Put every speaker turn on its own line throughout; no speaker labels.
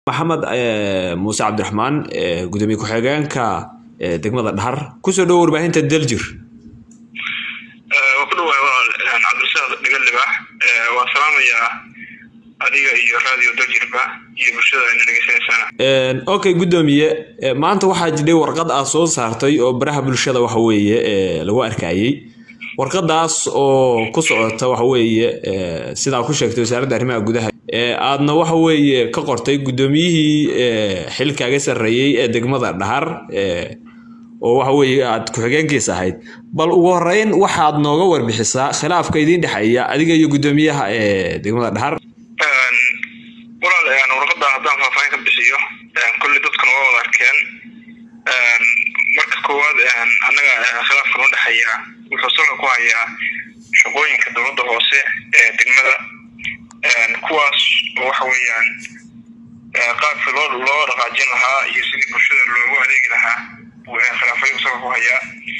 maxamed muuse cabdiraxmaan gudoomiye ku-xigeenka degmada dhahar kusoo dhowo warbaahinta daljir
waa ku dhawaay walaal cabdirasaaq dhigalibaax waan salaamayaa adiga iyo radio daljirba iyo bulshada ayna dhegeysanaysaana
okay gudoomiye maanta waxaa jidhay warqad aad soo saartay oo baraha bulshada waxa weeye lagu arkayey warqadaas oo ku socota waxa weeye sidaa ku sheegtay wasaaradda arrimaha gudaha aadna waxa weeye ka qortay guddoomiyihii xilkaaga sarreeyey ee degmada dhahar oo waxa weeye aad ku-xigeenkiis ahayd bal ugu horeyn waxaad nooga warbixisaa khilaafka idiin dhexeeya adiga iyo guddoomiyaha ee degmada dhahar
walaal warqada haddaan faahfaahin ka bixiyo kulli dadkuna waa wada arkeen marka koowaad annaga khilaafka noo dhexeeya wuxuu salka ku hayaa shaqooyinka dowladda hoose ee degmada kuwaas oo waxa weeyaan qaabkii loo loo dhaqaajin lahaa iyo sidii bulshada loogu adeegi lahaa khilaafayuu salka ku hayaa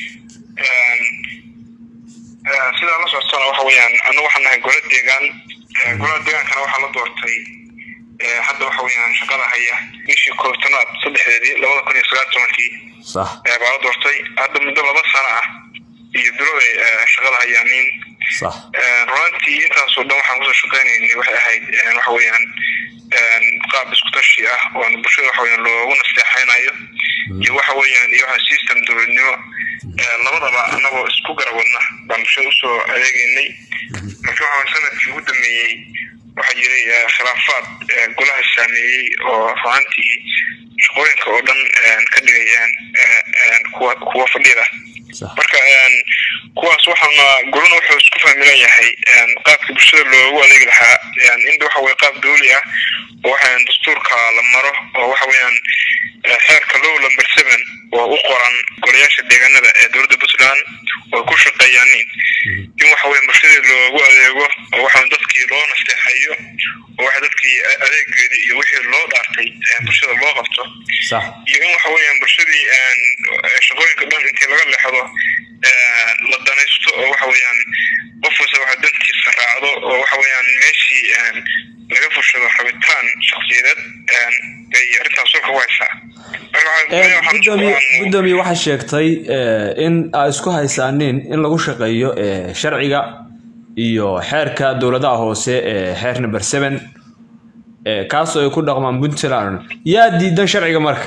sidaa la socotana waxa weeyaan annagu waxaan nahay gola deegaan golaha deegaankana waxaa la doortay hadda waxa weeyaan shaqada haya bishii koobtanaad saddexdeedii labada kun iyo sagaal tobankii baa la doortay hadda muddo laba sano ah iyo biloway shaqada hayaaniin runantii intaasoo dhan waxaan kusoo shaqeynaynay waxay ahayd waxa weeyaan qaab isku tashi ah oon bulshada waxa weeyaan loogu nasteexaynayo iyo waxa weeyaan iyo waxa system dowladnimo labadaba annagoo isku garawadna baan bulshada usoo adeegaynay marka waxa sanadkii ugu dambeeyey waxaa jiray khilaafaad golaha saameeyey oo ruantii shaqooyinka oo dhan ka dhigayaan kuwa kuwa fadhida marka kuwaas waxaana golana wuxuu isku fahmilan yahay qaabkii bulshada loogu adeegi lahaa inta waxa weye qaab dawli ah oo waxaweyan dastuurka la maro oo waxa weeyaan xeerka low number seven oo u qoran golayaasha deegaanada ee dowladda puntland oo ku shaqeeyaanin in waxa weya bulshadii loogu adeego oo waxa dadkii loo nasteexayo oo waxa dadkii adeegeedii iyo wixii loo dhaartay bulshada loo qabto iyo in waxa weeyaan bulshadii shaqooyinka dhan intii laga leexdo la danaysto oo waxa weeyaan qof wasta waxa dantiisa raacdo oo waxa weeyaan meeshii laga fushado rabitaan shaksiyadeed bay arrintaas sulka ku haysaa
gudoomiye waxaa sheegtay in aa isku haysaanin in lagu shaqeeyo sharciga iyo xeerka dowladaha hoose ee xeer number seven kaasoo ay ku dhaqmaan puntland yaa diidan sharciga marka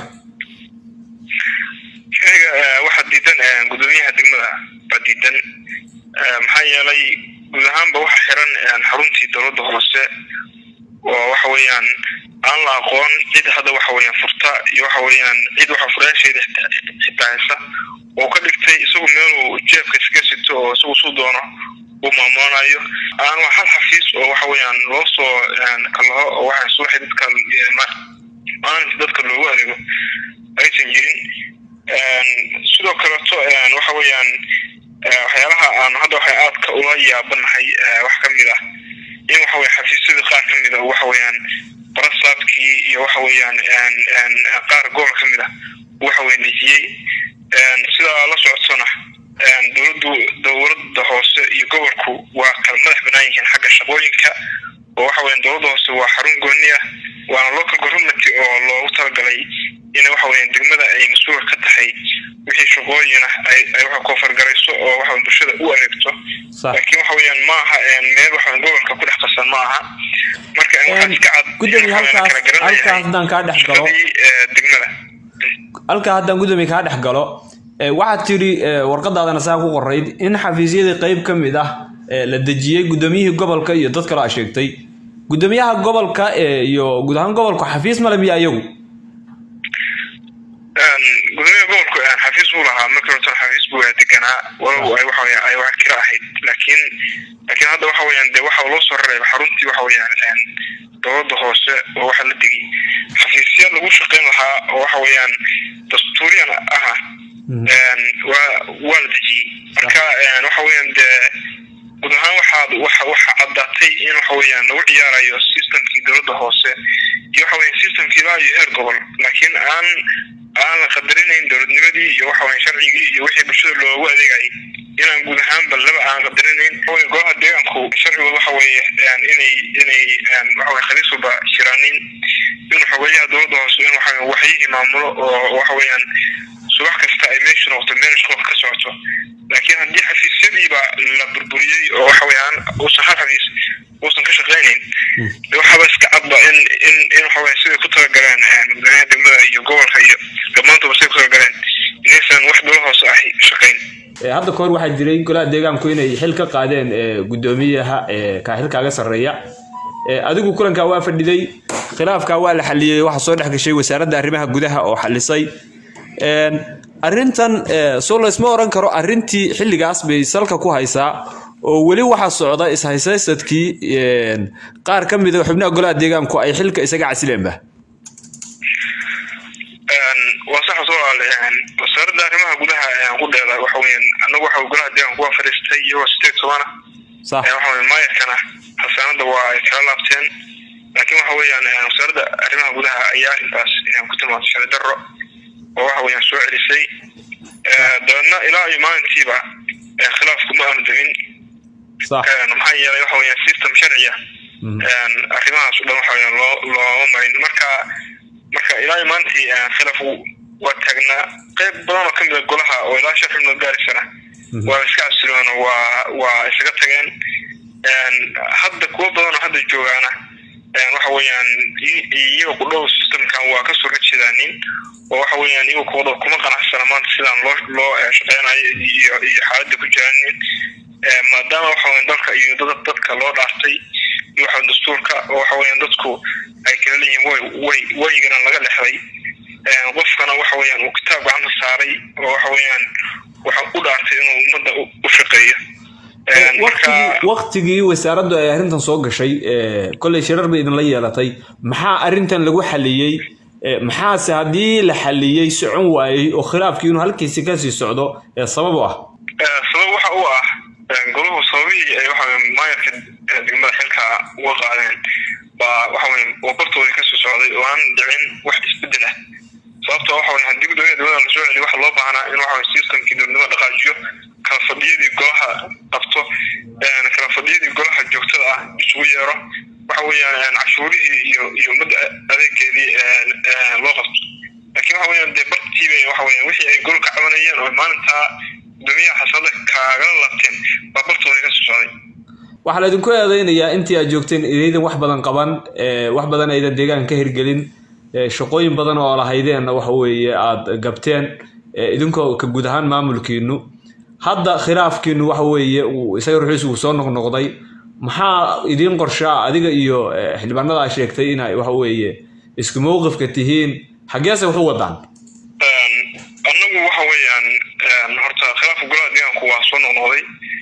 sharciga waxaa diidan gudoomiyaha degmada baa diidan maxaa yeelay guud ahaanba waxa xiran xaruntii dowladda hoose oo waxa weeyaan aan la aqoon cid hadda waxa weeyaan furta iyo waxa weeyaan cid waxa furayaasheeda xitaa haysa oo ka dhigtay isagu meeluu jeebka iska sito oo isagu suu doono uu maamulanayo aan hal xafiis oo waxa weeyaan loo soo kalaho oo waxa subaxi dadka maalinta dadka loogu adeego aysan jirin sidoo kaleeto waxa weeyaan waxyaalaha aan hadda waxa aadka ula yaabanahay wax ka mid ah in waxa weye xafiisyada qaar ka mid a waxa weeyaan barasaadkii iyo waxa weeyaan qaar gobol ka mid ah waxa weye dejiyey sidaa la socotsona dowladdu dowladda hoose iyo gobolku waa kala madax banaan yihiin xagga shaqooyinka oo waxa weeyaan dowladda hoose waa xarun gooni ah waana local government oo loogu talagalay in waxa weeyaan degmada ay mas-uulka ka tahay wixii shaqooyina ay waxa koofargarayso oo waxa bulshada u adeegto laakiin waxa weeyaan ma aha meel waxa gobolka ku dhex qasan ma aha marka waxaa iska cad
gudoomiye halkaas halkaas haddaan kaa dhex galo
degmada
halkaa haddaan gudoomiye kaa dhex galo waxaad tidhi warqadaadana saa ku qorayd in xafiisyadii qeyb ka mid ah la dejiyey guddoomiyihii gobolka iyo dad kaloo a sheegtay guddoomiyaha gobolka iyo guud ahaan gobolku xafiis male miya iyagu
gudoomiyaha gobolku xafiis buu lahaa markii horta xafiis buu deganaa walow ay waxa weeyaan ay wax kira ahayd laakiin laakiin hadda waxa weeyaan dee waxa loo soo rareeba xaruntii waxa weeyaan dowladda hoose oo waxa la degay xafiisya lagu shaqeyn lahaa oo waxa weeyaan dastuuriyan aha waa waa la dejiyey marka waxa weeyaan dee guud ahaan waxaad waxa waxa caddaatay in waxa weeyaan lagu ciyaarayo systemkii dowladda hoose iyo waxa weeyaan systemkii ilaa iyo heer gobol laakiin aan aan la qadarinayn dowladnimadii iyo waxa weeyaan sharcigii iyo wixii bulshada loogu adeegayay inaan guud ahaanba laba aan qadarinayn golaha deegaanku sharcigooda waxa weeye inay inay waxa weye khaliis walba shiraanin inuu xogeeyaha dowladda hoose in waxa waxyihii maamulo oo waxa weeyaan subax kasta ay meeshu noqoto meel shaqo ka socoto laakiin haddii xafiisyadiiba la burburiyey oo waxa weeyaan uusan hal xafiis uusan ka shaqaynayn de waxaaba iska cadba in in in waxa weya siday ku talagaleen madaxweynaha degmada iyo gobolka iyo dhammaantoba siday ku talagaleen inaysan wax dowlad hoose ahi shaqayn
hadda kahor waxaa jiray golaha deegaanku inay xil ka qaadeen guddoomiyaha kaa xilkaaga sarreeya adigu kulankaa waa fadhiday khilaafkaa waa la xaliyey waxaa soo dhex gashay wasaaradda arrimaha gudaha oo xalisay arrintan soo laysma oran karo arrintii xilligaas bay salka ku haysaa oo weli waxaa socda ishaysaystadkii qaar ka mida xubnaha golaha deegaanku ay xilka isaga casileenba
waa sax walaal wasaaradda arrimaha gudaha qudheeda waxa weeyaan annagu waxa golaha deegaanku waa fadhiistay iyagoo sideed tobana
sax
waxa weeye maayarkana xasaanada waa ay kala laabteen laakiin waxa weeyaan wasaaradda arrimaha gudaha ayaa intaas ku tilmaantay sharci darro oo waxa weeyaan soo celisay dabeedna ilaa iyo maalintiiba khilaafku ma aanu demin
sax
maxaa yeelay waxa weeyaan system sharciya arrimahaas o dhan waxa weeyaan loo looma marin marka marka ilaa iyo maalintii khilaaf waa taagnaa qayb badan oo kamid a golaha oo ilaa shan xubnood gaaraysana waa iska cabsiloon waa waa isaga tageen hadda kuwo badan oo hadda joogaana waxa weeyaan iyaga ku dhow systemkan waa kasoo horjeedaanin oo waxa weeyaan iyaga kuwada kuma qanacsana maanta sidaan loo loo shaqeynayo iyo iyo xaaladda ku jiraanin maadaama waxa weyan dalka iyo dad dadka loo dhaartay iyo waxa dastuurka oo waxa weeyaan dadku ay kala leeyihiin way way waygana laga dhexday qofkana waxa weeyaan uu kitaab gacanta saaray oo waxa weeyaan waxa u dhaartay inuu ummadda u shaqeeyo
waktigii wasaaraddu ay arrintan soo gashay kolley shirar bay idinla yeelatay maxaa arrintan lagu xaliyey maxaase haddii la xaliyey socon waayey oo khilaafkii inuu halkiisi kasii socdo sabab u ah
sabab waxa u ah goluhu sababihii ay waxa maayarka degmada xilka uga qaadeen baa waxa weye wabartooda kasoo socday oo aan dhicin wax isbedel ah sababta waxa weye haddii guddoomiyaha dowlada lasoo celiyo waxa loo baahnaa in waxa weye systemkii dowladnimo dhaqaajiyo kala fadhiyadii golaha qabto kala fadhiyadii golaha joogtada ah isugu yeero waxa weeyaan cashuurihii iyo iyo ummadda adeegeedii loo qabto laakiin waxa weeyaan dee bartiiba waxa weeyaan wixii ay gol ka cabanayeen oo maalintaa guddoomiyaha xasanada kaagala laabteen baa bartooda kasoo socday
waxaa la idinku eedeynayaa intii aad joogteen idaydan wax badan qaban wax badan aydan deegaanka ka hirgelin shaqooyin badan oo lahaydeenna waxa weeye aada gabteen idinkoo ka guud ahaan maamulkiinu hadda khilaafkiinu waxa weeye uu isaga ruxiisu uu soo noqnoqday maxaa idiin qorshaa adiga iyo xildhibaanada aa sheegtay inay waxa weeye isku mowqifka tihiin xaggeese wax u wadaan
annagu waxa weeyaan horta khilaafka golaha deegaanku waa soo noqnoqday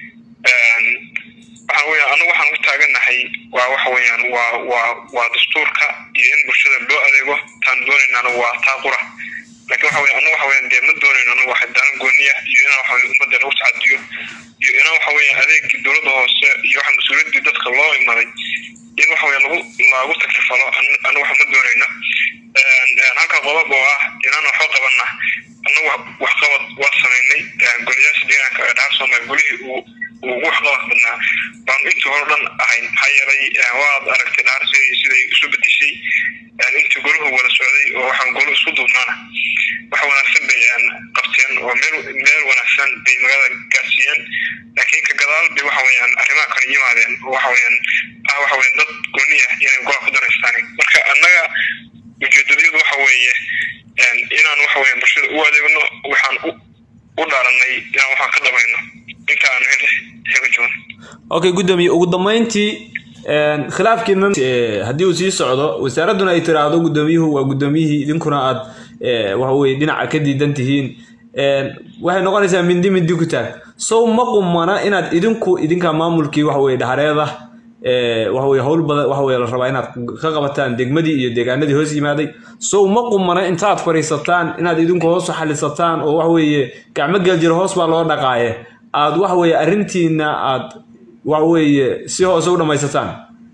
waxa weeyaan annagu waxaan u taaganahay waa waxa weeyaan waa waa waa dastuurka iyo in bulshada loo adeego taan doonaynana waa taa qura laakiin waxa weya annagu waxa weeyaan dee ma doonayno annagu waxa daalan gooniya iyo inaan waxa weye ummadda lagu tacadiyo iyo inaan waxa weeyaan adeegii dowladda hoose iyo waxa mas-uuliyaddii dadka loo imaday in waxa weya lagu lagu takrifalo annagu waxa ma doonayno halka qodob oo ah inaan waxba qabanna annagu waxqabad waa samaynay goliyaasha deegaanka ee dhaar soomaaliya golihii uu ugu waxqabad badnaa baanu intii hore dhan ahayn maxaa yeelay waad aragtay dhaarsi siday isu bedeshay intii golahu wada socday oo waxaan golo isku duubnaana wax wanaagsan bay qabteen oo meel meel wanaagsan bay magaalada gaarsiiyeen laakiin ka gadaal bay waxa weeyaan arrimaha kale yimaadeen oo waxa weeyaan ah waxa weeyaan dad gooniya inay golaha ku daraystaan marka annaga ujeedadyadu waxa weeye inaan waxa weeyaan bulshada u adeegno waxaan u dhaaranay inaan waxaan ka dabayno inta aan xega joogno
okay guddoomiye ugu dambeyntii khilaafkiina haddii uu sii socdo wasaaradduna ay tiraahdo guddoomiyuhu waa guddoomiyihii idinkuna aad waxa weye dhinaca ka diidan tihiin waxay noqonaysaa mindi mindi ku taag sow ma qumana inaad idinku idinka maamulkii waxa weye dhahareeda waxa weye howl badan waxa weye la rabaa inaad ka qabataan degmadii iyo deegaanadii hoos yimaaday sow ma qumana intaad fadhiisataan inaad idinku hoos u xalisataan oo waxa weeye gacmo geeljiro hoos baa loo dhaqaaye aad waxa weeye arrintiina aad waxa weeye si hoose u dhammaysataan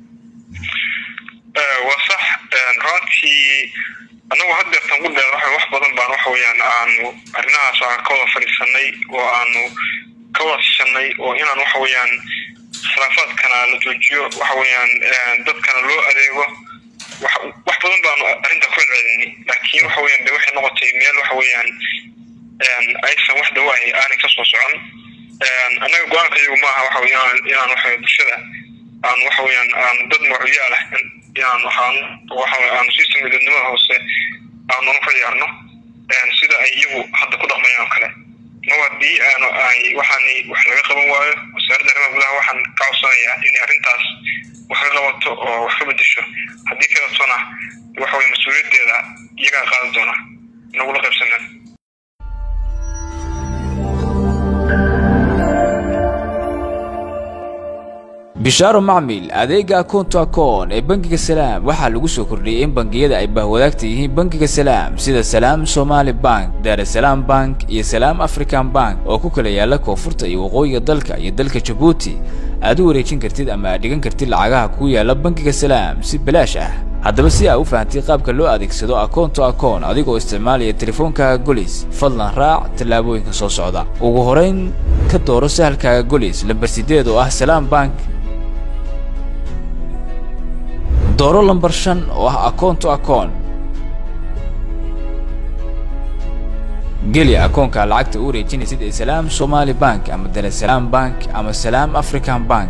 waa sax runtii annagu haddeertan ku dheer waxa wax badan baan waxa weeyaan aanu arrimahaas aan ka wada fadhiisanay oo aanu ka wada sishanay oo inaan waxa weeyaan khilaafaadkana la joojiyo waxa weeyaan dadkana loo adeego wax wax badan baanu arrinta ku celcelinay laakiin waxa weeyaan de waxay noqotay meel waxa weeyaan aysan wax dawaahi aanay kasoo socon annaga go-aanka iyagu maaha waxa weeyaan inaan waxa bulshada aan waxa weeyaan aan dad magacyaal ah inaan waxaan waxa aan system midnimada hoose aan unu ka ciyaarno sida ay iyagu hadda ku dhaqmayaan oo kale mar haddii aanu ay waxaani wax laga qaban waayo wasaaradda arrimaha gudaha waxaan ka codsanayaa inay arrintaas wax ka qabato oo wax ka bedesho haddii kadatona waxa weye mas-uuliyaddeeda iyagaa qaadan doona inagula qaybsanaan
bishaaro macmil adeega akoonto akoon ee bangiga salaam waxaa lagu soo kordhiyey in bangiyada ay bahwadaagta yihiin bangiga salaam sida salaam somaali bank daarasalaam bank iyo salaam african bank oo ku kala yaala koonfurta iyo waqooyiga dalka iyo dalka jabuuti aad u wareejin kartid ama aad dhigan kartid lacagaha ku yaala bangiga salaam si balaash ah haddaba si aa u fahamtay qaabka loo adeegsado akoonto akoon adigoo isticmaalaya teleefoonkaaga golis fadlan raac tallaabooyinka soo socda ugu horayn ka dooro sahalkaaga golis lambar sideed oo ah salaam bank dooro lambar shan oo ah akoonto akoon geli akoonka lacagta u wareejinaysid ee salaam somaali bank ama daresalaam bank ama salaam african bank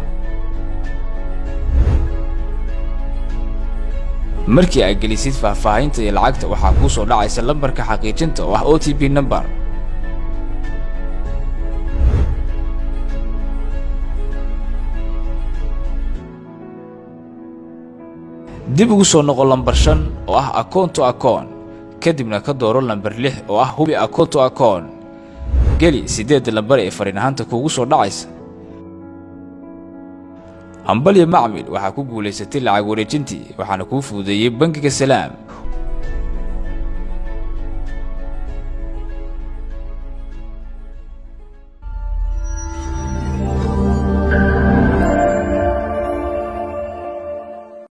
markii aad gelisid faahfaahinta iyo lacagta waxaa kuu soo dhacaysa lambarka xaqiijinta oo ah o t p number dib ugu soo noqo lambar shan oo ah akoonto akoon kadibna ka dooro lambar lix oo ah hubi akoonto akoon geli siddeedda lambar ee fariin ahaanta kuugu soo dhacaysa hambalya macmil waxaa ku guulaysatay lacag wareejintii waxaana kuu fududeeyey bangiga salaam